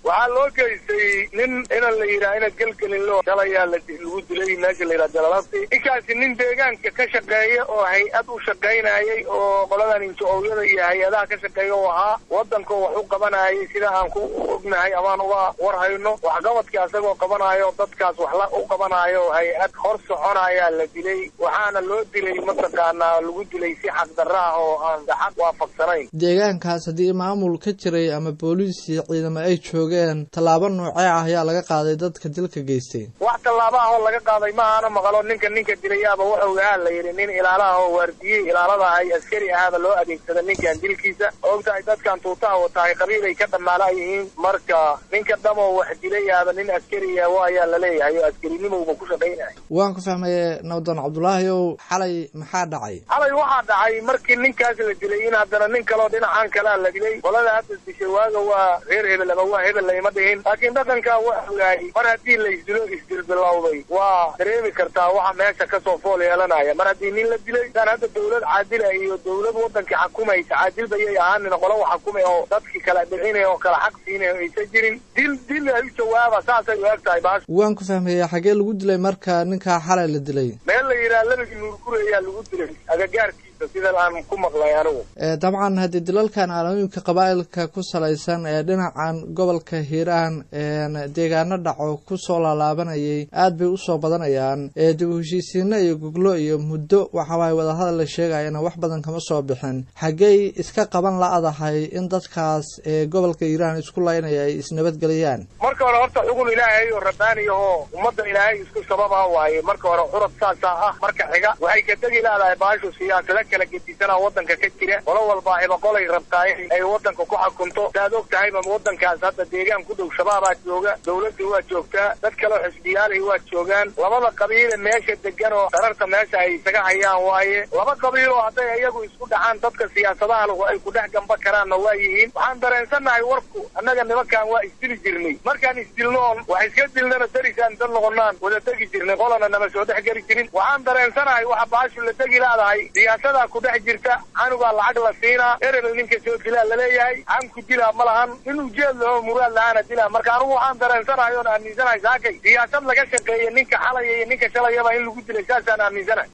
waxaa loo geystay nin inan la yidhaha ina gelgelinlo shalayaa lagu dilay meesha la yidhaha jalalabti ninkaasi nin deegaanka ka shaqeeya oo hay-ad u shaqaynayay oo qoladan injo-owyada iyo hay-adaha ka shaqeeya oo ahaa wadanka wax u qabanayay sida aan ku ognahay amaan uga war hayno waxqabadkii asagoo qabanayo dadkaas wax la u qabanayo hay-ad hor soconayaa la dilay waxaana loo dilay mataqaanaa lagu dilay si xaqdarra ah oo aan xaq waafaqsanayn deegaankaas haddii maamul ka jiray ama booliis iyo ciidamo ay joogeen tallaabo noocee ah ayaa laga qaaday dadka dilka geystay wax tallaaba ah oo laga qaaday ma aana maqalo ninka ninka dilayaaba wuxuu ahaa la yidhi nin ilaalaha oo waardiyey ilaalada ay askari ahaaba loo adeegsada ninkan dilkiisa ogtahay dadkan tuutaha watahay qabiilay ka dhammaala yihiin marka ninka dhamoo wax dilayaaba nin askariya waayaa laleeyahay oo askarinimowba ku shaqaynaya waan ku fahmaye nabdoon cabdulaahi ow xalay maxaa dhacay xalay waxaa dhacay markii ninkaas la dilay in haddana nin kaloo dhinacan kalea la dilay qolada hadda dishay waaga waa reer hebel ama waa hebel layma dhihin laakiin dhaqankaa waa ogaayay mar haddii la isdilo isdilbilowday waa dareemi kartaa waxa meesha kasoo fool yeelanaya mar haddii nin la dilay saan hadda dawlad caadila iyo dawlad wadankii xakumaysa caadil bayay ahaanin qolo xakumay oo dadkii kala dhicinaya oo kala xaq siinaya o aysan jirin dil dil ay u jawaaba saasay u eg tahay baasha waan ku fahmaya xagee lagu dilay marka ninkaa xalay la dilay meel la yidhaha labagii nuurguri ayaa lagu dilay agagaarkiisa sidan aan ku maqlay anigu dabcan haddii dilalkan aalooyinka qabaa'ilka ku salaysan ee dhinacan gobolka hiiraan deegaano dhaco kusoo laalaabanayay aad bay usoo badanayaan dib u heshiisiino iyo goglo iyo muddo waxawaay wadahadal la sheegayana wax badan kama soo bixin xaggey iska qaban la-dahay in dadkaas gobolka hiiraan isku laynaya ay isnabadgeliyaan marka hore horta xugun ilaahay oo rabbaani ahoo ummadda ilaahay isku sababa waaye marka hore curad saasaa ah marka xiga waxay ka tegi leedahay baashu siyaasado kala gedisanaa wadanka ka jira qolo walbaa ibaqolay rabtaay ay wadanka ku xakunto saad og tahayba wadankaas hadda deegaan ku dhow shabaabaa jooga dawladda waa joogtaa dad kaleo xisbiyaalay waa joogaan labada qabiile meesha degan oo dararta meesha ay isaga hayaan waaye laba qabiiloo hadday iyagu isku dhacaan dadka siyaasadaha lahu ay ku dhex gamba karaanna waa yihiin waxaan dareensannahay warku annaga nimankan waa isdili jirnay markaan isdilnoon wax iska dilnana darisaan dad noqonaan wada tegi jirnay qolana nama soo dhex geli jirin waxaan dareensanahay waxa baashu la tegi laadahay siyaasadaa ku dhex jirta canugaa lacag la siinaa erebel ninka soo dilaa laleeyahay canku dilaa ma lahan in ujeed laho muraad la-aana dilaa marka anugu waxaan dareensanahay oon aaminsanahay saakay siyaasad laga shaqeeya ninka xalaya iyo ninka shalayaba in lagu dilay saasaan aaminsanahay